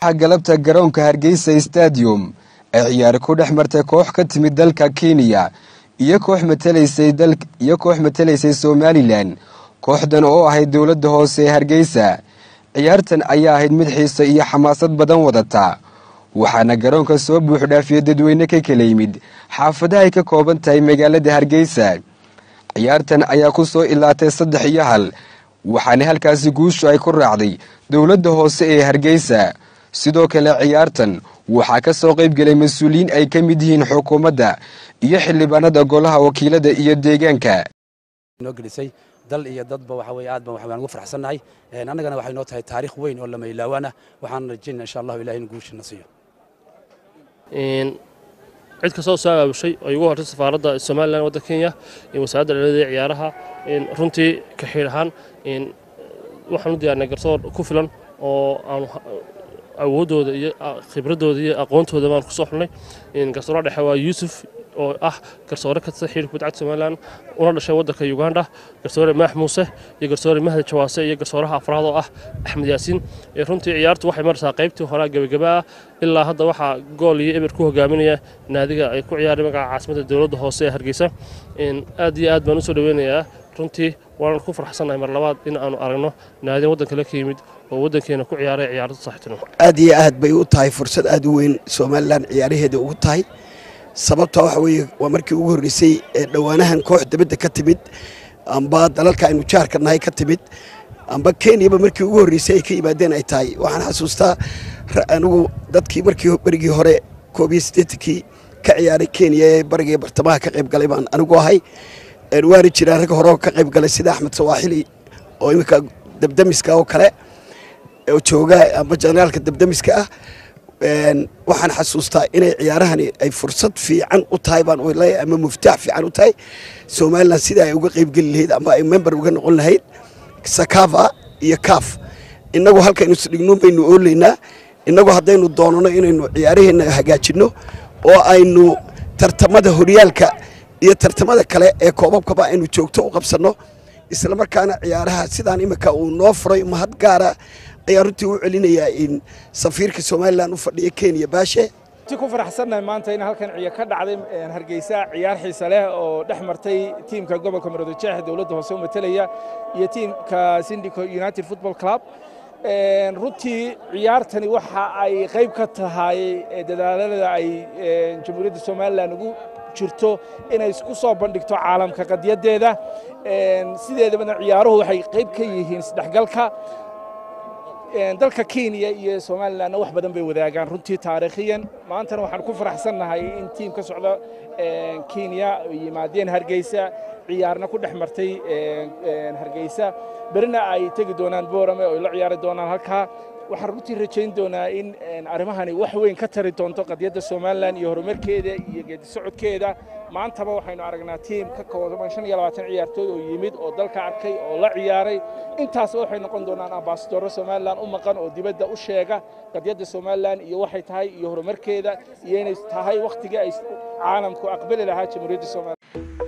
galabta garoonka hargeysa stadium ee ciyaari ku dhex martay koox ka timid dalka kenya iyo koox mataliyo koox matalaysay somalilan kooxdan oo ahayd dowladda hoose ee hargeysa ciyaartan ayaa ahayd mid xiiso iyo xamaasad badan wadata waxaana garoonka soo buuxdhaafiyey dadweyne ka kala yimid xaafadaha ay ka kooban tahay magaalada hargeysa ciyaartan ayaa ku soo ilaatay saddex iyo hal waxaana halkaasi guushu ay ku raacday dowladda hoose ee hargeysa sidoo kale ciyaartan waxaa ka soo qayb gelay mas-uuliyiin ay ka mid yihiin xukuumadda iyo xildhibaanada golaha wakiilada iyo deegaanka noo gelisay dal iyo dadba waxa weye aad baan waxaan ugu farxsannahay annagana waxay noo tahay taariikh weyn oo lama ilaawaana waxaan rajaynaa insha allahu ilahi in guushana siiyo cid kastoo soo abaabushay oo igu hortay safaaradda somalilan waddanka kenya wasaaradda dhalada ciyaaraha runtii ka xiir ahaan waxaan u diyaarnay garsoor ku filan oo aan awooddooda iyo khibradooda iyo aqoontooda baan kusoo xulnay garsoora dhexe waa yuusuf oo ah garsoore ka tirsan xiriirka kubadda cagta somalilan una dhashay waddanka uganda garsoore maax muuse iyo garsoore mahdi jawaase iyo garsooraha afraad oo ah axmed yaasiin runtii ciyaartu waxay maraysaa qaybtii horaa gebagaba ah ilaa hadda waxaa gool iyo eber ku hogaaminaya naadiga ay ku ciyaaray magaca caasimadda dowladda hoose ee hargeysa aad iyo aad baan usoo dhaweynayaa runtii waanan ku farxsannahay mar labaad in aanu aragno naadin waddankale ka yimid oo waddankeena ku ciyaaray ciyaarada saaxiibtinimo aad iyo aad bay u tahay fursad aad u weyn somalilan ciyaaraheeda ugu tahay sababta waxa weeye waa markii ugu horreysay ee dhowaanahan koox dibadda ka timid amba dalalka aynu jaarka nahay ka timid amba kenyaba markii ugu horreysay ay ka yimaadeen ay tahay waxaan xasuustaa anigu dadkii markii berigii hore koob iyo siddeetankii ka ciyaaray kenya ee bariga bartamaha ka qayb galay baan anigu ahay waana jiraan rag hore ka qayb galay sida axmed sawaaxili oo iminka dabdamiska oo kale oo jooga amba janaalka dabdamiska ah waxaan xasuustaa inay ciyaarahani ay fursad fiican u tahay baan leeyahay ama muftaax fiican u tahay somalilan sida ay uga qaybgeli lahayd ama ay member uga noqon lahayd sakava iyo kaaf innagu halkaynu isdhigno baynu oolaynaa innagu haddaynu doonano inaynu ciyaaraheenna hagaajinno oo aynu tartamada horyaalka iyo tartamada kale ee koobabkaba aynu joogto u qabsanno isla markaana ciyaaraha sidaan iminka uu noo furay mahad gaara ayaan runtii u celinayaa in safiirka somalilan u fadhiya kenya baashe ti ku faraxsannahay maanta in halkan ciyo ka dhacday hargeysa ciyaar xiise leh oo dhex martay tiimka gobolka maroodijeex dowladda hoose u matelaya iyo tiimka syndico united football club runtii ciyaartani waxa ay qayb ka tahay dadaalada ay jamhuuriyadda somalilan ugu jirto inay isku soo bandhigto caalamka qadiyaddeeda sideedabana ciyaaruhu waxay qayb ka yihiin isdhexgalka dalka kenya iyo somalilanna wax badan bay wadaagaan runtii taariikhiyan maantana waxaan ku faraxsannahay in tiim ka socda kenya yimaadeen hargeysa ciyaarna ku dhex martay hargeysa berina ay tegi doonaan boorame oo ay la ciyaari doonaan halkaa waxaan runtii rajayn doonaa in arrimahani wax weyn ka tari doonto qadiyadda somalilan iyo horumarkeeda iyo geedi socodkeeda maantaba waxaynu aragnaa tiim ka kooban shan iyo labaatan ciyaartooy oo yimid oo dalka arkay oo la ciyaaray intaasba waxay noqon doonaan ambasadoro somalilan u maqan oo dibadda u sheega qadiyadda somalilan iyo waxay tahay iyo horumarkeeda iyo inay tahay wakhtigii ay caalamku aqbali lahaa jamhuuriyadda somalilan